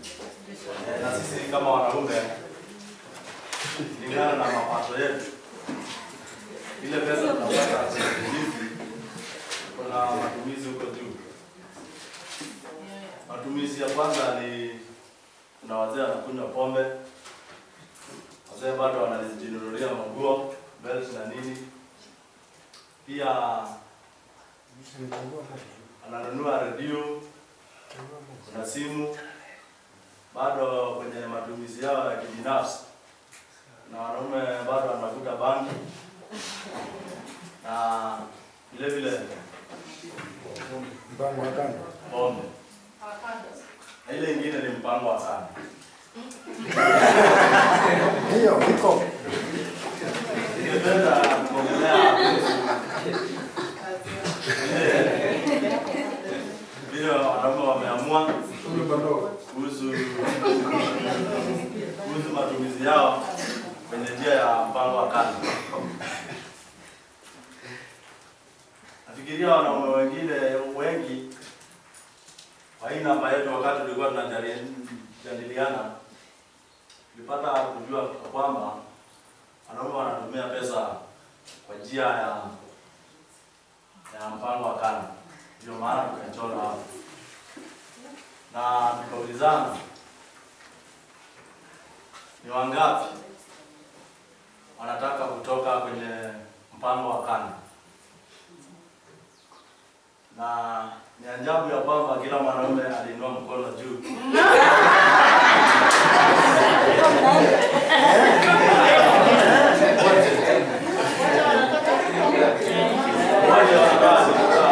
Eh, na sisi kama wanaume kulingana na mapato yetu, ile pesa tunapata kwenye hizi, kuna matumizi huko juu. Matumizi ya kwanza ni kuna wazee wanakunywa pombe, wazee bado wanajinunulia manguo, belt na nini, pia ananunua redio, kuna simu, bado kwenye matumizi yao ya kibinafsi, na wanaume bado wanavuta bangi na vile vile Mpango wa kando. pombe, na ile ingine ni mpango wa sana. Hiyo iko. Ningependa kuongelea kuhusu vile vile wanaume wameamua kuhusu kuhusu matumizi yao kwenye njia ya mpango wa kando. Nafikiria wanaume wengine wengi kwa hii namba yetu, wakati tulikuwa tunajadiliana, tulipata kujua kwamba wanaume wanatumia pesa kwa njia ya ya mpango wa kando. Ndio maana tukachora hapo na tukaulizana ni wangapi wanataka kutoka kwenye mpango wa kando, na ni ajabu ya kwamba kila mwanaume aliinua mkono juu. Mmoja wanataka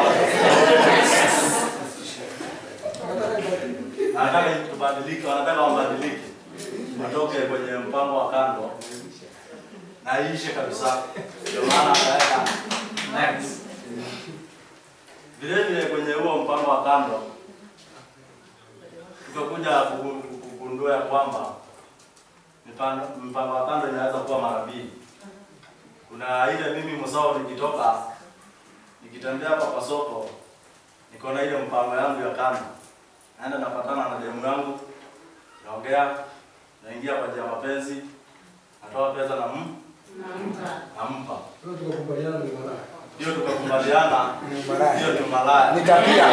wanataka tubadilike, wanataka wabadilike, watoke kwenye mpango wa kando na iishe kabisa. Ndio maana akaweka next. Vile vile kwenye huo mpango wa kando tukakuja kugu- kugundua ya kwamba mpango mpango wa kando inaweza kuwa mara mbili. Kuna ile mimi msao nikitoka nikitembea hapa kwa soko niko na ile mpango yangu ya kando naenda napatana na demu yangu, naongea, naingia kwa njia ya mapenzi, natoa pesa na m nampa, hiyo tukakubaliana, hiyo ni malaya. Ni tabia.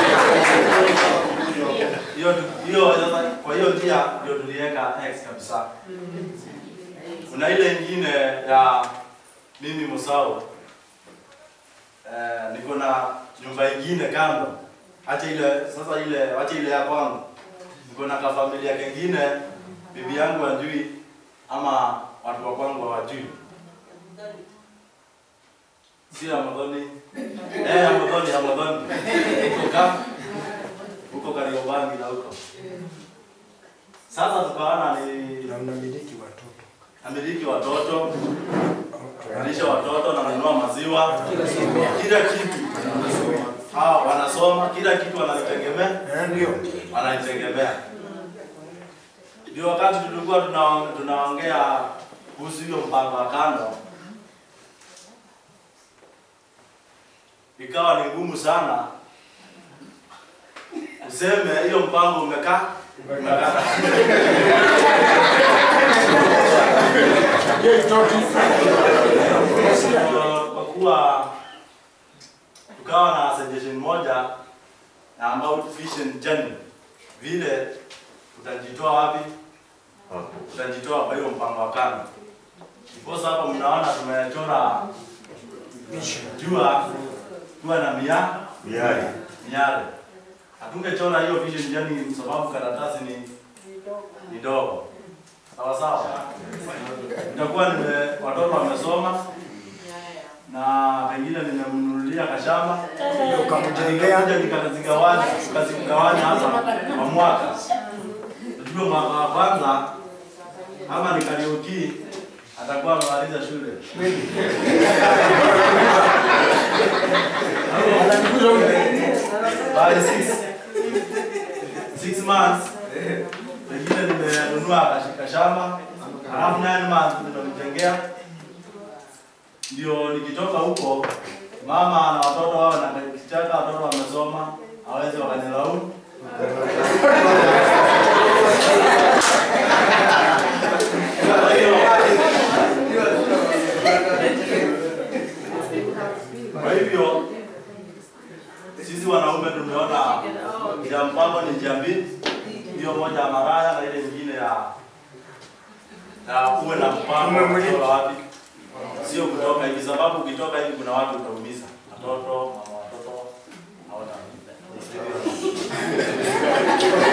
Hiyo hiyo sasa, kwa hiyo njia ndio tuliweka X kabisa. Kuna ile ingine ya mimi Musau, eh, niko na nyumba ingine kando, acha ile sasa, ile acha ile ya kwangu, niko na kafamilia kengine, bibi yangu hajui ama watu wa kwangu hawajui, si Ramadhani eh, Ramadhani Ramadhani huko ka huko Kariobangi na huko sasa, tukaona ni Na unamiliki watoto. amiliki watoto alisha watoto na nanunua maziwa, kila kitu hawa wanasoma, kila kitu wanajitegemea, Eh, ndio. wanajitegemea. Ndio wakati tulikuwa tuna- tunaongea kuhusu hiyo mpango wa kando, ikawa ni ngumu sana useme hiyo mpango umekaa umekaa Hiyo itoki. Kwa- kwa kuwa tukawa na suggestion moja na about vision journey, vile tutajitoa wapi, tutajitoa kwa hiyo mpango wa kando. Ndiposa hapa mnaona tumechora jua jua na mia Miari. miale. Hatungechora hiyo vision journey sababu karatasi ni ni dogo, sawa sawa. Itakuwa nime watoto wamesoma na pengine nimemnunulia kashamba Ukamjengea. nikakuja nikazigawanya tukazigawanya hapa kwa mwaka. Unajua mwaka wa kwanza ama ni Kariuki atakuwa amemaliza shule. By six, six months pengine nimenunua kashika shamba halafu nine months nimemjengea ndio nikitoka huko mama na watoto wao na kichaka watoto wamesoma hawezi wakanilaumu Kwa hiyo kwa hivyo sisi wanaume tumeona ya mpango ni njia mbili, hiyo moja ya maraya na ile nyingine ya na uwe na mpango wa Umemulika. kutoka wapi, sio kutoka hivi, sababu ukitoka hivi kuna watu utaumiza, watoto, mama watoto hawana